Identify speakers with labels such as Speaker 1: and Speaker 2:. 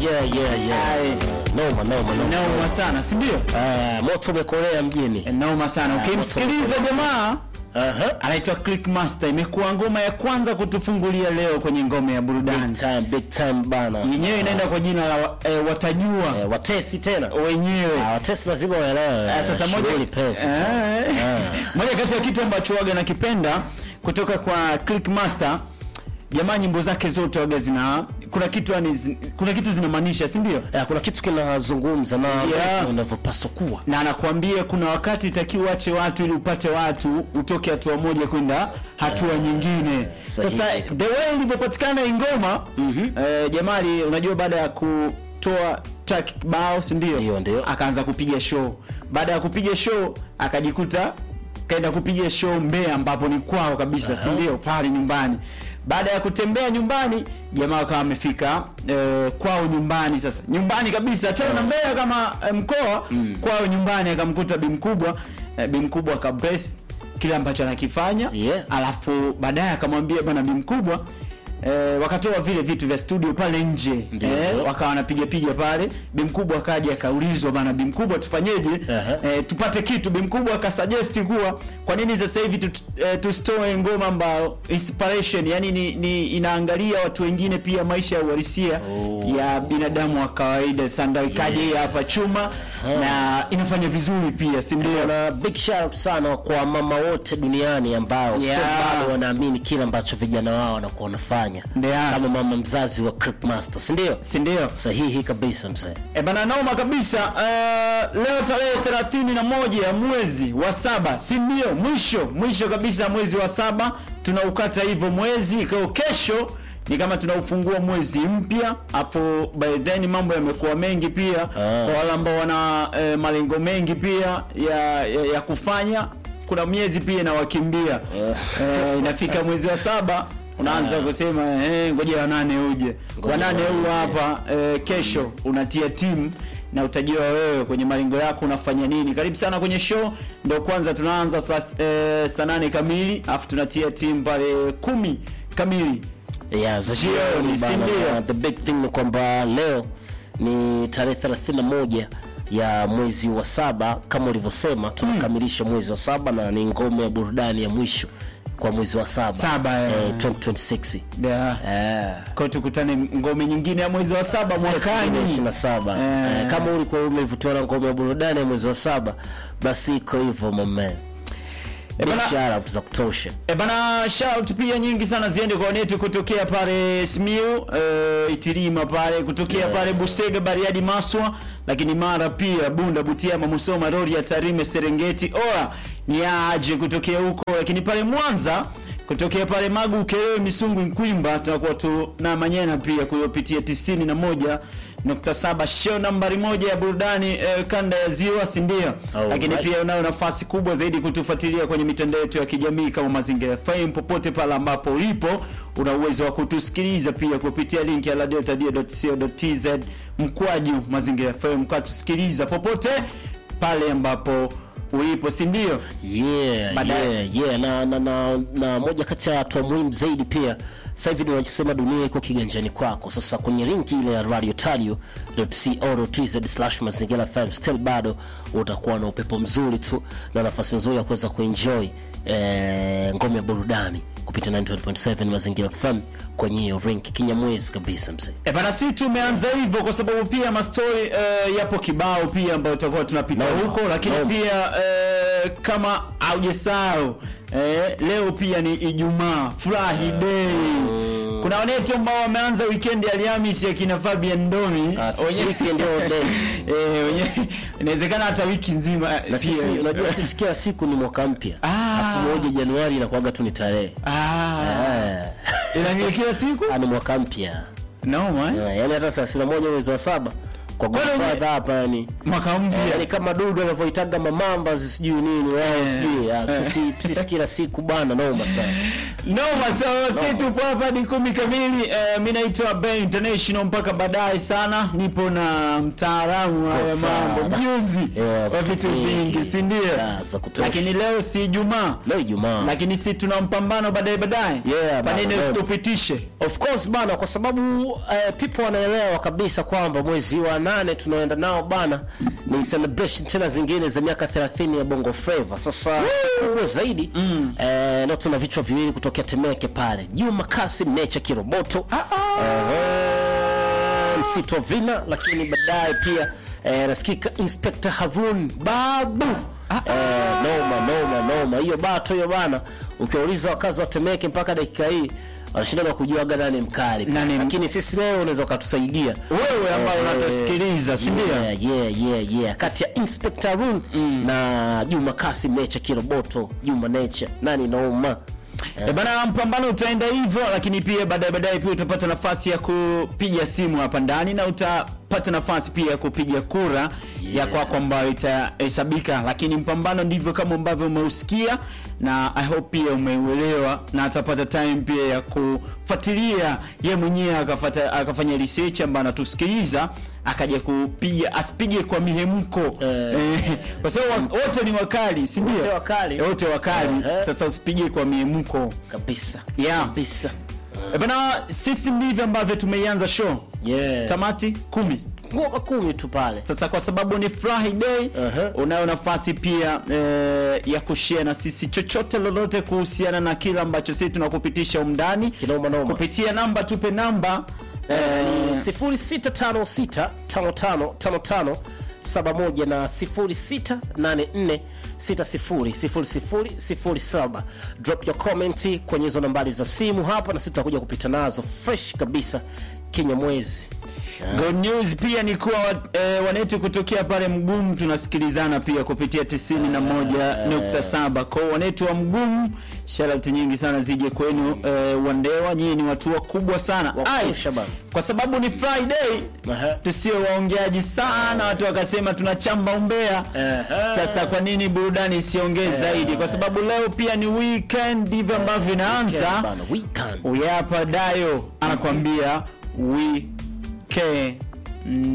Speaker 1: yeah, yeah, yeah.
Speaker 2: Ai.
Speaker 1: Noma, noma, noma.
Speaker 2: Noma sana, si ndio?
Speaker 1: Ah, moto umekolea mjini.
Speaker 2: Noma sana. Ukimsikiliza jamaa
Speaker 1: Aha.
Speaker 2: anaitwa Click Master, imekuwa ngoma ya kwanza kutufungulia leo kwenye ngome ya
Speaker 1: Big
Speaker 2: burudani.
Speaker 1: time, big time bana.
Speaker 2: Yenyewe inaenda kwa jina la eh, watajua
Speaker 1: Eh, watesi tena.
Speaker 2: wenyewe.
Speaker 1: Ah, watesi lazima waelewe.
Speaker 2: Ah, Sasa moja,
Speaker 1: Shughuli pevu.
Speaker 2: Eh, moja kati ya kitu ambacho waga nakipenda kutoka kwa Click Master, jamaa nyimbo zake zote waga zina kuna kitu yani, zi- kuna kitu zinamaanisha, si ndio?
Speaker 1: Eh, kuna kitu kinazungumza na
Speaker 2: Yeah.
Speaker 1: unavyopaswa kuwa.
Speaker 2: na anakuambia kuna wakati itakiwa uache watu ili upate watu, utoke hatua moja kwenda hatua nyingine.
Speaker 1: sahihi.
Speaker 2: Sasa the way ilivyopatikana hii ngoma eh, Jamali, unajua baada ya kutoa track kibao, si ndio?
Speaker 1: Ndio, ndio.
Speaker 2: Akaanza kupiga show. Baada ya kupiga show akajikuta kaenda kupiga show Mbeya, ambapo ni kwao kabisa, si ndio? Pale nyumbani. Baada ya kutembea nyumbani, jamaa akawa amefika eh, kwao nyumbani. Sasa nyumbani kabisa, tena na Mbeya kama eh, mkoa kwao nyumbani, akamkuta bi mkubwa eh, bi mkubwa akabrace kile ambacho anakifanya
Speaker 1: Yeah.
Speaker 2: alafu baadaye akamwambia bwana bi mkubwa eh, wakatoa vile vitu vya studio pale nje
Speaker 1: Ndio.
Speaker 2: eh, wakawa wanapiga piga pale. Bi mkubwa akaja akaulizwa, bana bi mkubwa tufanyeje?
Speaker 1: Aha.
Speaker 2: eh, tupate kitu. Bi mkubwa akasuggest kuwa kwa nini sasa hivi tu, eh, tusitoe ngoma ambayo inspiration, yani ni, ni inaangalia watu wengine pia maisha ya uhalisia
Speaker 1: Oh.
Speaker 2: ya binadamu wa kawaida. Sanda ikaje hii hapa chuma na inafanya vizuri pia, si ndio?
Speaker 1: na big shout out sana kwa mama wote duniani ambao still
Speaker 2: Yeah.
Speaker 1: bado wanaamini kile ambacho vijana wao wanakuwa wanafanya
Speaker 2: Yeah.
Speaker 1: kama mama mzazi wa Crip Master si ndio
Speaker 2: Si ndio?
Speaker 1: sahihi kabisa mzee
Speaker 2: E bana, noma kabisa. Uh, leo tarehe thelathini na moja ya mwezi wa saba, si ndio? Mwisho mwisho kabisa mwezi wa saba tunaukata hivyo mwezi kwa kesho ni kama tunaufungua mwezi mpya hapo. By then mambo yamekuwa mengi pia kwa wale ambao wana eh, malengo mengi pia ya, ya, ya kufanya. Kuna miezi pia inawakimbia eh, inafika mwezi wa saba unaanza kusema eh, ngoja wa nane uje wa nane huu hapa eh, kesho unatia timu na utajua wewe kwenye malengo yako unafanya nini. Karibu sana kwenye show, ndio kwanza tunaanza saa eh, saa nane kamili afu tunatia timu pale kumi kamili.
Speaker 1: yeah, za
Speaker 2: Jioni,
Speaker 1: jioni
Speaker 2: si
Speaker 1: bana.
Speaker 2: ndio?
Speaker 1: Na the big thing ni kwamba leo ni tarehe 31 ya mwezi wa saba kama ulivyosema tunakamilisha mwezi wa saba na ni ngome ya burudani ya mwisho kwa mwezi wa saba,
Speaker 2: Saba, eh.
Speaker 1: eh, 2026
Speaker 2: Yeah.
Speaker 1: eh.
Speaker 2: Kwa tukutane ngome nyingine ya mwezi wa saba mwakani.
Speaker 1: 27
Speaker 2: Eh.
Speaker 1: eh, kama ulikuwa umevutiwa na ngome ya burudani ya mwezi wa saba basi iko hivyo mame
Speaker 2: Eh, bana-
Speaker 1: biashara za kutosha
Speaker 2: E bana, shout pia nyingi sana ziende kwa wanetu kutokea pale Simiu, e, Itilima pale kutokea pale Busega, Bariadi, Maswa, lakini Mara pia Bunda, Butiama, Musoma, Rorya, Tarime, Serengeti, Oa ni aje kutokea huko, lakini pale Mwanza kutokea pale Magu, Ukerewe, Misungu, Nkwimba tunakuwa tu na Manyena pia kuyopitia 91 nukta saba show nambari moja ya burudani eh, kanda ya ziwa si ndio?
Speaker 1: Alright.
Speaker 2: Lakini pia unayo nafasi kubwa zaidi kutufuatilia kwenye mitandao yetu ya kijamii kama Mazingira FM. Popote pale ambapo ulipo, una uwezo wa kutusikiliza pia kupitia link ya ladeltadia.co.tz mkwaju Mazingira FM, ukatusikiliza popote pale ambapo ulipo, si ndio?
Speaker 1: yeah,
Speaker 2: Baadaye.
Speaker 1: yeah, yeah. Na, na, na, na moja kati ya hatua muhimu zaidi pia sasa hivi tunachosema dunia iko kiganjani kwako sasa kwenye linki ile ya radiotario.co.tz slash mazingira fm still bado utakuwa na upepo mzuri tu na nafasi nzuri ya kuweza kuenjoy eh, ngome ya burudani kupitia 9.7 mazingira fm kwenye hiyo link kinyamwezi kabisa mzee
Speaker 2: E bana, si tumeanza hivyo kwa sababu pia mastori eh, yapo kibao pia ambayo tutakuwa tunapita
Speaker 1: Noma,
Speaker 2: huko, lakini
Speaker 1: noma.
Speaker 2: pia eh, kama haujasahau eh, leo pia ni Ijumaa, furahi day. Kuna wanetu ambao wameanza weekend ya Alhamisi akina Fabian Ndomi
Speaker 1: Ah, sisi
Speaker 2: Wenye-
Speaker 1: weekend all day.
Speaker 2: eh, wenye- inawezekana hata wiki nzima eh,
Speaker 1: na sisi
Speaker 2: pia.
Speaker 1: unajua sisi kila siku ni mwaka mpya
Speaker 2: Ah.
Speaker 1: alafu moja januari inakuwaga tu ni tarehe
Speaker 2: ah,
Speaker 1: Eh.
Speaker 2: ila ni kila siku
Speaker 1: Ah, ni mwaka mpya
Speaker 2: noma eh?
Speaker 1: Yeah, yaani hata thelathini na moja mwezi wa saba kwa
Speaker 2: Kwani wenye-
Speaker 1: godfather hapa yani
Speaker 2: mwaka mpya
Speaker 1: Eh, yani kama dudu anavyoitaga mamamba sijui nini wao
Speaker 2: Eh.
Speaker 1: sijui ah, sisi sisi kila siku bwana noma sana
Speaker 2: noma sawa si tupo hapa ni kumi kamili eh, mi naitwa Ben International mpaka baadaye sana nipo na mtaalamu wa haya mambo
Speaker 1: Godfather.
Speaker 2: mjuzi
Speaker 1: Yeah,
Speaker 2: wa vitu vingi si ndio Yeah,
Speaker 1: za kutosha.
Speaker 2: lakini leo si Ijumaa
Speaker 1: leo Ijumaa
Speaker 2: lakini si tuna mpambano baadaye baadaye
Speaker 1: Yeah,
Speaker 2: kwa nini
Speaker 1: bana,
Speaker 2: usitupitishe
Speaker 1: Of course bana, kwa sababu uh, people wanaelewa kabisa kwamba mwezi wa nane tunaoenda nao bana ni celebration tena zingine za miaka 30 ya Bongo Flava. Sasa kubwa zaidi mm. eh, leo tuna vichwa viwili kutokea Temeke pale, Juma Kasim Nature Kiroboto eh, msitu wa Vina, lakini baadaye pia eh, nasikika Inspector Harun Babu eh, noma noma noma, hiyo bato hiyo bana, ukiwauliza wakazi wa Temeke mpaka dakika hii wanashindana kujuaga nani mkali
Speaker 2: Nani-
Speaker 1: lakini sisi leo unaweza ukatusaidia
Speaker 2: wewe ambayo
Speaker 1: Eh,
Speaker 2: unatusikiliza si ndio
Speaker 1: yeah, yeah, yeah, yeah. kati ya Inspector Run na Juma Kasim Nature Kiroboto Juma Nature nani noma
Speaker 2: E bana, mpambano utaenda hivyo, lakini pia baadaye baadaye pia utapata nafasi ya kupiga simu hapa ndani na utapata nafasi pia ya kupiga kura ya kwako ambayo itahesabika, lakini mpambano ndivyo kama ambavyo umeusikia, na I hope pia umeuelewa, na atapata time pia ya kufuatilia ye mwenyewe akafata, akafanya research ambayo anatusikiliza akaja kupiga asipige kwa mihemko
Speaker 1: Eh.
Speaker 2: eh, kwa sababu wa- wote ni wakali, si ndio?
Speaker 1: Wote wakali.
Speaker 2: Eh, wote wakali.
Speaker 1: Eh.
Speaker 2: Sasa usipige kwa mihemko.
Speaker 1: kabisa
Speaker 2: Yeah.
Speaker 1: kabisa
Speaker 2: E bana, sisi ndivyo ambavyo tumeianza show.
Speaker 1: yeah.
Speaker 2: Tamati kumi.
Speaker 1: ngoma kumi tu pale
Speaker 2: Sasa kwa sababu ni Friday,
Speaker 1: Aha.
Speaker 2: unayo nafasi pia eh, ya kushare na sisi chochote lolote kuhusiana na kile ambacho sisi tunakupitisha umndani
Speaker 1: Kinoma noma.
Speaker 2: kupitia namba, tupe namba
Speaker 1: Eh,
Speaker 2: eh,
Speaker 1: ni 0656555571 na 0684600007 drop your comment kwenye hizo nambari za simu hapa na sisi tutakuja kupita nazo fresh kabisa kinyamwezi
Speaker 2: Good news pia ni kuwa eh, wanetu kutokea pale Mgumu tunasikilizana pia kupitia 91.7. Kwa hiyo wanetu wa Mgumu, shout nyingi sana zije kwenu eh, Wandewa, nyinyi ni watu wakubwa sana.
Speaker 1: Wa
Speaker 2: Ai,
Speaker 1: kutosha bana.
Speaker 2: kwa sababu ni Friday
Speaker 1: Aha.
Speaker 2: tusio waongeaji sana, watu wakasema tunachamba umbea.
Speaker 1: Aha.
Speaker 2: Sasa kwa nini burudani isiongee zaidi? Kwa sababu leo pia ni weekend, ndivyo ambavyo inaanza.
Speaker 1: Bana, weekend.
Speaker 2: Uyapa Dayo anakwambia we can